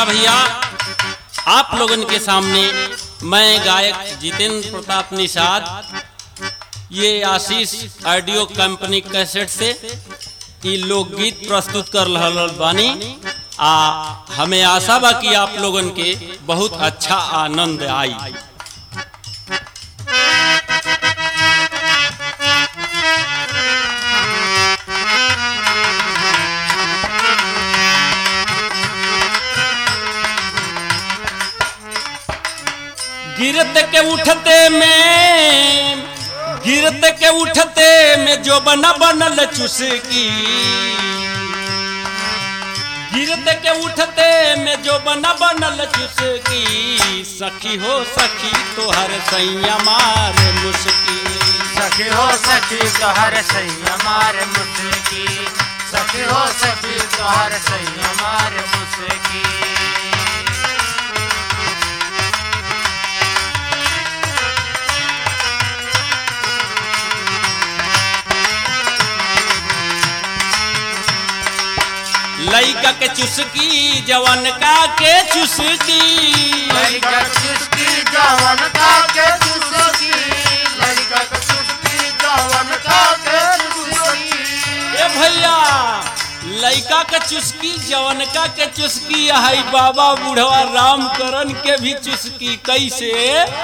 अच्छा भैया आप लोगन के सामने मैं गायक जितेंद्र प्रताप निषाद ये आशीष ऑडियो कंपनी कैसेट से ई लोकगीत प्रस्तुत कर रहल बानी आ हमें आशा बा कि आप लोगन के बहुत अच्छा आनंद आई गिरत के उठते में गिरत के उठते में जो बना बनल चुसकी गिरत के उठते में जो बना बनल चुसकी सखी हो सखी तोहर सैया मार मुस्की सखी हो सखी तोहर सैया मार मुस्की सखी हो सखी तोहर सैया मार मुस्की लइका के चुसकी जवन का के चुसकी लड़का चुस्की जवन का के चुस्की लड़का के चुस्की जवन का के चुस्की ए भैया लइका के चुस्की जवनका के चुस्की हाई बाबा बुढ़वा राम करन के भी चुस्की कैसे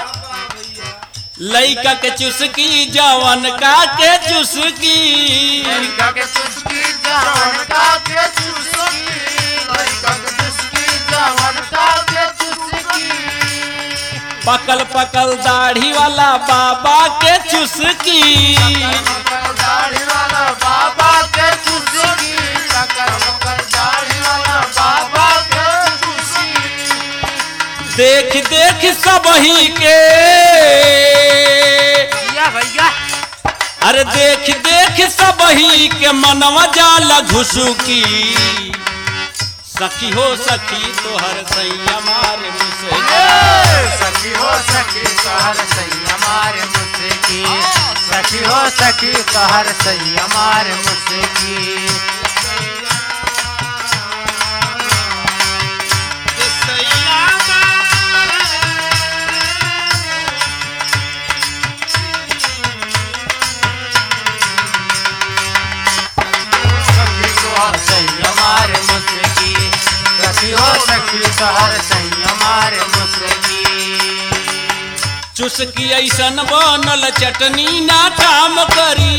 लइका के चुस्की जवनका के चुस्की लड़का के चुस्की जवन का के चुस्की लड़का के चुस्की जवन का के चुस्की पकल पकल दाढ़ी वाला बाबा के चुस्की मकर दाढ़ी वाला बाबा के चुस्की मकर मकर दाढ़ी वाला बाबा के चुस्की देख देख सबही के भैया भैया अरे देख देख सबही के मनवा जाला घुसुकी सखी हो सखी तोहर सैया मार मुसे सखी हो सखी तोहर सैया मार मुस्की सखी हो सखी तोहर सैया मार मुस्की सखी तोहर सैया मार मुस्की सखी हो सखी तोहर सैया मार मुस्की चुसकी ऐसन बनल चटनी ना काम करी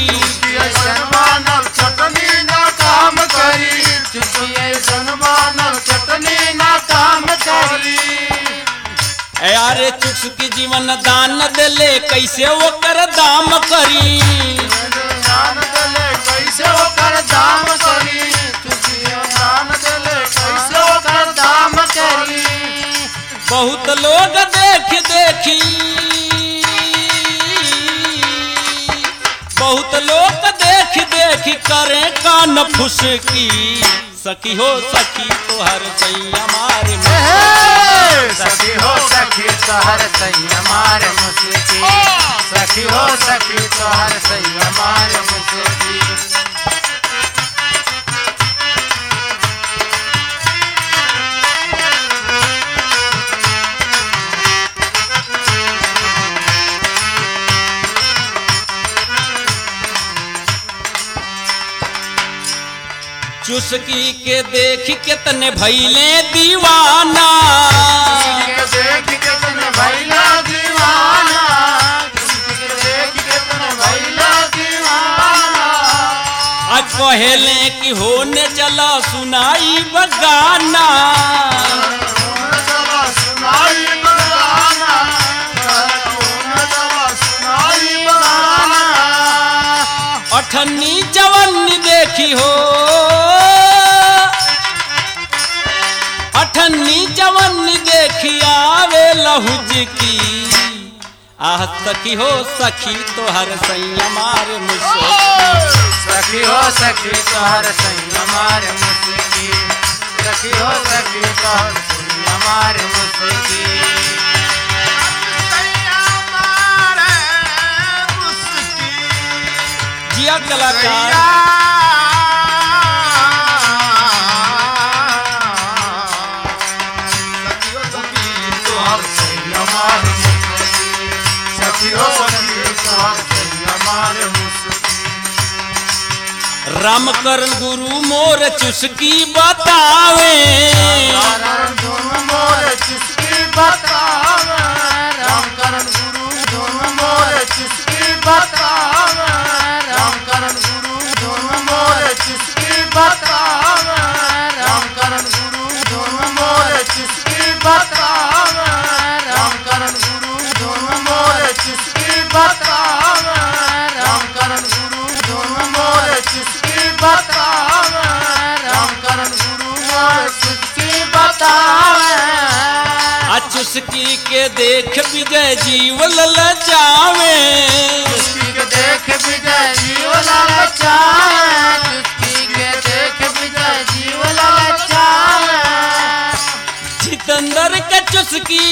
मानव चटनी ना काम करी चुटिए मानव चटनी ना काम करी अरे चुसकी जीवन दान देले कैसे ओकर दाम करी दान देले कैसे ओकर दाम करी चुटिए दान देले कैसे ओकर दाम करी बहुत लोग देख देखी बहुत लोग देख देख करे कान फुसकी सखी हो सखी तोहर सैया मार सखी हो सखी तोहर सैया मार मुस्की सखी हो सखी तोहर सैया मार मुस्की चुसकी के देख कितने भैले दीवाना देख कितने भैला दीवाना देख कितने भैला दीवाना आज कहेले कि होने चला सुनाई बगाना चला सुनाई बगाना चला सुनाई बगाना अठन्नी जवन्नी देखी हो अठन्नी जवन्नी देखी आवे लहुज की आह सखी हो सखी तोहर सैया मार मुझसे सखी हो सखी तोहर सैया मार मुस्की सखी हो सखी तोहर सैया मार मुस्की जिया कलाकार रामकरण गुरु मोर चुस्की बतावे करण गुरु मोर चुस्की बतावे राम करण गुरु धुन मोर चुस्की बतावे राम करण गुरु धुन मोर चुस्की बतावे राम करण गुरु धुन मोर चुस्की बतावे राम करण गुरु धुन मोर चुस्की बतावे राम करण गुरु धुन मोर चुस्की बतावे राम करण गुरु मोर चुस्की बतावे आ चुस्की के देख विजय जीव ललचावे चुस्की के देख विजय जीव ललचाए चुस्की के देख विजय जीव ललचाए जितेंद्र का चुस्की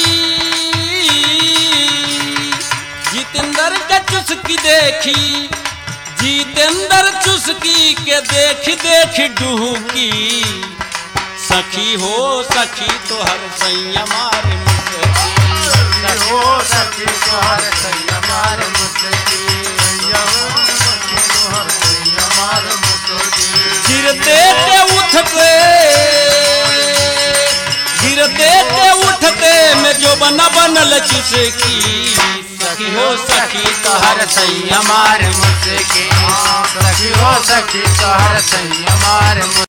जितेंद्र का चुस्की देखी जितेंद्र चुस्की के देख देख डुहकी सखी हो सखी तो हर सैया मार मुझकी हो सखी तोहर सैया मार मुझकी सखी तोहर सैया मार मुझकी गिरते ते उठते गिरते ते उठते में जो बना बनल चुसकी सखी हो सखी तो हर सैया मार मुझकी सखी हो सखी तोहर सैया मार